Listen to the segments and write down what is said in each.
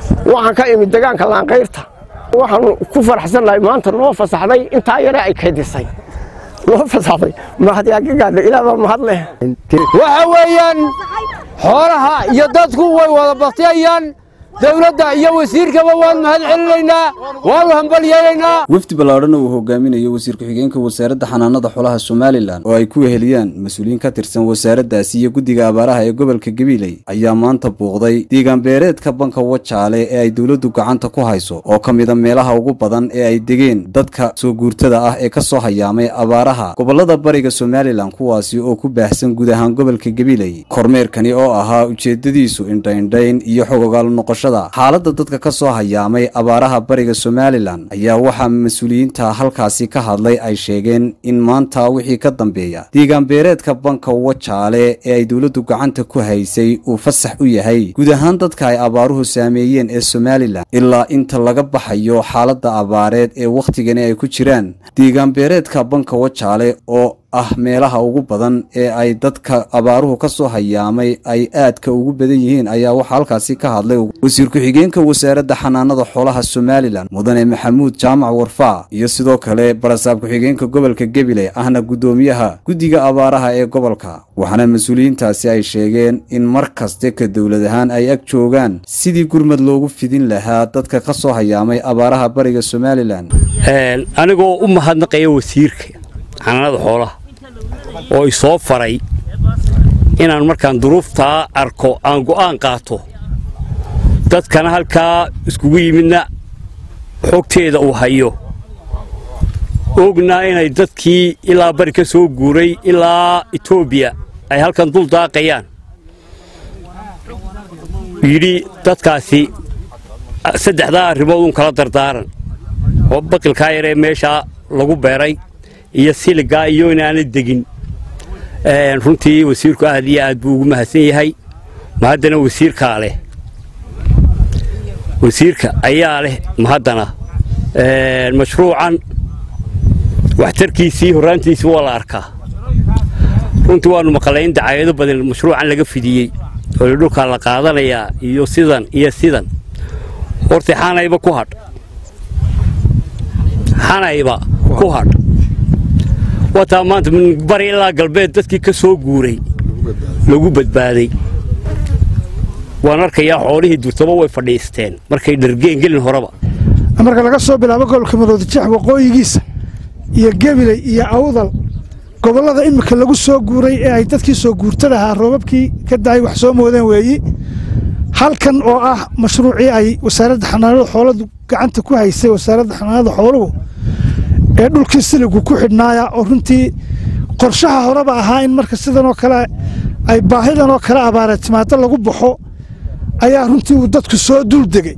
waxaan ka imid degaanka laanqayrta waxaanu ku faraxsannahay maanta noo fasaxday intaa yare ay kaydisay noo fasaxday mahadyaagagaadha ilaa baa mahad leh waxa weeyaan xoolaha iyo dadku way wada baktiyayaan dowladda iyo wasiirkaba waan mahad celinaynaa waanu hambalyeelaynaa wafdi ballaadhan uu hogaaminayo wasiir ku-xigeenka wasaaradda xanaanada xoolaha somalilan oo ay ku weheliyaan mas-uuliyiin ka tirsan wasaaraddaasi iyo guddiga abaaraha ee gobolka gabiley ayaa maanta buuqday deegaanbeereedka banka wajaale ee ay dowladdu gacanta ku hayso oo ka mida meelaha ugu badan ee ay degeen dadka soo guurtada ah ee ka soo hayaamay abaaraha gobollada bariga somalilan kuwaasi oo ku baahsan guud ahaan gobolka gabiley kormeerkani oo ahaa ujeeddadiisu indhaindhayn iyo xogogaal noqosho xaaladda dadka ka soo hayaamay abaaraha bariga somalilan ayaa waxaa mas-uuliyiinta halkaasi ka hadlay ay sheegeen in maanta wixii ka dambeeya deegaanbeereedka banka wajaale ee ay dowladdu gacanta ku haysay uu fasax u yahay guud ahaan dadka ay abaaruhu saameeyeen ee somalilan ilaa inta laga baxayo xaaladda abaareed ee wakhtigani ay ku jiraan deegaanbeereedka banka wajaale oo ah meelaha ugu badan ee ay dadka abaaruhu ka soo hayaamay ay aadka ugu badan yihiin ayaa waxaa halkaasi ka hadlay wasiir ku-xigeenka wasaaradda xanaanada xoolaha somalilan mudane maxamuud jaamac warfaa iyo sidoo kale barasaab ku-xigeenka gobolka gebile ahna guddoomiyaha guddiga abaaraha ee gobolka waxaana mas-uuliyiintaasi ay sheegeen in mar kaste ka dowlad ahaan ay ag joogaan sidii gurmad loogu fidin lahaa dadka ka soo hayaamay abaaraha bariga somalilan anigoo u mahadnaqaya wasiirka xanaanada xoolaha oo i soo faray inaan markaan duruuftaa arko aan go'aan qaato dadkana halkaa iskugu yimidna xogteeda uu hayo ognaa inay dadkii ilaa bari ka soo guuray ilaa etoobiya ay halkan dul daaqayaan yidhi dadkaasi saddexdaa arrimood uun kala dardaaran oo baqilkaa yaree meeshaa lagu beeray iyo siligaa iyo inaanay degin runtii wasiirku aad iyo aad buu ugu mahadsan yahay mahaddana wasiirkaa leh wasiirka ayaa leh mahaddana mashruucan waxtarkiisii horraantiisii waa la arkaa runtii waannu maqalay in dacaayado badan mashruucan laga fidiyey oo dhulkaa la qaadanayaa iyo sidan iyo sidan horta xanayba ku hadh xanayba ku hadh wataa maanta bari ilaa galbeed dadkii ka soo guuray lagu badbaaday waan arkayaa xoolihii durtaba way fadhiisteen markay dhargeen gelin horeba marka laga soo bilaabo gobolka maroodijeex waqooyigiisa iyo gebiley iyo awdal gobollada iminka lagu soo guuray ee ay dadkii soo guurtadahaa roobabkii ka dahay wax soo moodeen weeyi halkan oo ah mashruucii ay wasaaradda xanaanada xooladu gacanta ku haysay wasaaradda xanaanada xooluhu ee dhulkii siligu ku xidhnaaya oo runtii qorshaha horeba ahaa in marka sidanoo kale ay baahidanoo kale abaara timaado lagu baxo ayaa runtii uu dadku soo dul degay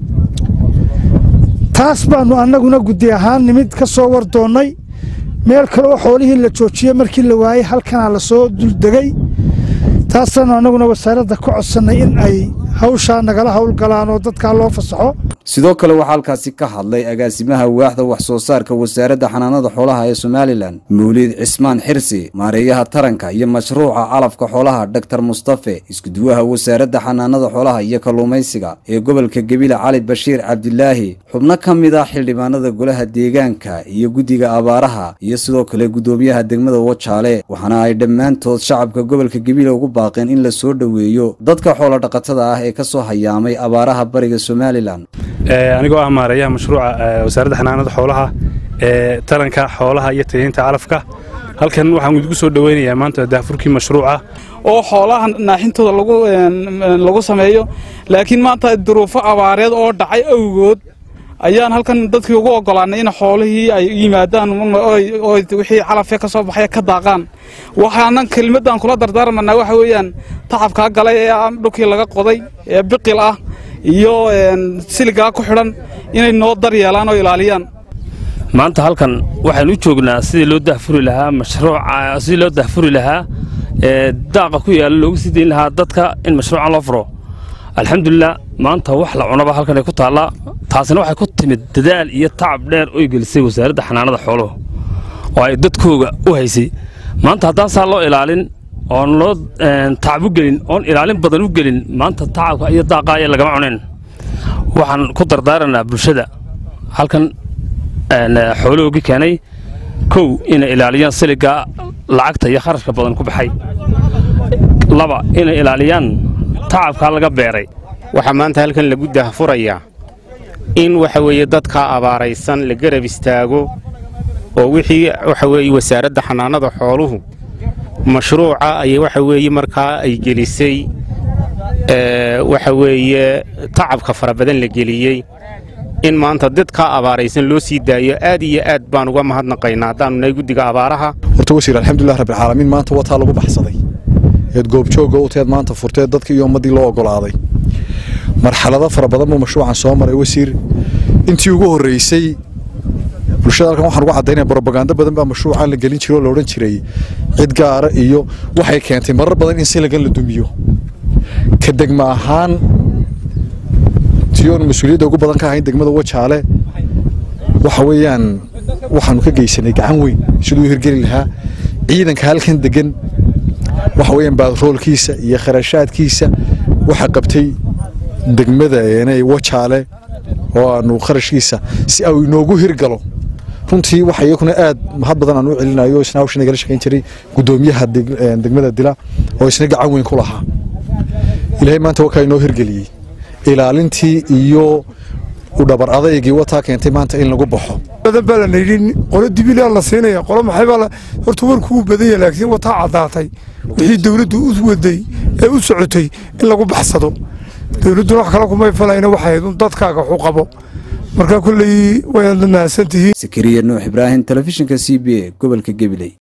taas baannu annaguna guddi ahaan nimid ka soo war doonnay meel kale oo xoolihii la joojiyey markii la waayey halkanaa la soo duldegay taasaannu annaguna wasaaradda ka codsannay in ay hawshaa nagala howlgalaan oo dadkaa loo fasaxo sidoo kale waxaa halkaasi ka hadlay agaasimaha waaxda wax soo saarka wasaaradda xanaanada xoolaha ee somalilan mawliid cismaan xirsi maareeyaha taranka iyo mashruuca calafka xoolaha doktor mustafe iskuduwaha wasaaradda xanaanada xoolaha iyo kalluumaysiga ee gobolka gebile cali bashiir cabdilaahi xubno ka mid ah xildhibaanada golaha deegaanka iyo guddiga abaaraha iyo sidoo kale guddoomiyaha degmada wajaale waxaana ay dhammaantood shacabka gobolka gebile ugu baaqeen in la soo dhoweeyo dadka xoolodhaqatada ah ee ka soo hayaamay abaaraha bariga somalilan anigoo ah maareeyaha mashruuca wasaaradda xanaanada xoolaha ee taranka xoolaha iyo tayaynta calafka halkan waxaan idinku soo dhoweynayaa maanta daafurkii mashruuca oo xoolaha naaxintooda lagu sameeyo laakiin maanta duruufo abaareed oo dhacay awgood ayaan halkan dadkii ugu ogolaanay in xoolihii ay yimaadaan wixii calafee ka soo baxaya ka daaqaan waxaanan kelmaddan kula dardaarmanaa waxa weeyaan tacabkaa galay ee dhulkii laga qoday ee biqil ah iyo siligaa ku xidhan inay noo dar yeelaan oo ilaaliyaan maanta halkan waxaan u joognaa sidii loo dahfuri lahaa mashruuca sidii loo dahfuri lahaa ee daaqa ku yaalla loogu sii dayn lahaa dadka in mashruucan loo furo alxamdulilah maanta wax la cunaba halkan ay ku taallaa taasina waxay ku timid dadaal iyo tacab dheer oy gelisay wasaaradda xanaanada xooluhu oo ay dadkooga u haysay maanta haddaan saa loo ilaalin oon loo tacab u gelin oon ilaalin badan u gelin maanta tacabka iyo daaqa aya lagama cunayn waxaan ku dardaaranaa bulshada halkan xoolahoogi keenay kow inay ilaaliyaan siliga lacagta iyo kharashka badan ku baxay laba inay ilaaliyaan tacabkaa laga beeray waxaa maanta halkan lagu dahfurayaa in waxa weeye dadkaa abaaraysan la garab istaago oo wixii waxa weeye wasaaradda xanaanada xooluhu mashruuca ay waxa weeye markaa ay gelisay waxa weeye tacabka fara badan la geliyey in maanta dadkaa abaaraysan loo sii daayo aad iyo aad baan uga mahadnaqaynaa haddaanu nahay guddiga abaaraha horta wasiir alxamdulilah rabbilcaalamiin maanta wataa lagu baxsaday eed goobjooga u teed maanta furteed dadkii iyo ummaddii loo oggolaaday marxalado fara badan buu mashruucan soo maray wasiir intii ugu horraysay bulshada halkan waxaan ugu caddaynaya brobagando badan baa mashruucan la gelin jiray oo la odhan jiray cid gaara iyo waxay keentay marar badan in silagan la dumiyo ka degma ahaan tiyoonu mas-uuliyadda ugu badan ka ahayn degmada wajaale waxa weeyaan waxaanu ka geysanay gacan weyn siduu hirgeli lahaa ciidanka halkan degan waxa weeyaan baadroolkiisa iyo kharashaadkiisa waxa qabtay degmada eenay wajaale oo aanu kharashkiisa si au inoogu hirgalo runtii waxa iyakuna aad mahad badan aan u celinayo isna hawsha nagala shaqayn jiray guddoomiyaha degmada dila oo isna gacan weyn ku lahaa ilaahay maanta wakaa inoo hirgeliyey ilaalintii iyo u dhabar adaygii wataa keentay maanta in lagu baxo badan baa lana yidhi qolo dibilaa la siinaya qolo maxay baa horta warku uu badan yahay laakiin wataa caddaatay wixii dawladdu u waday ee u socotay in lagu baxsado dawladduna wax kale kumay falayna waxay un dadkaaga waxu qabo marka kulley wayaad mahadsantihiin sakariya nuux ibraahim telefishinka c b a gobolka gabiley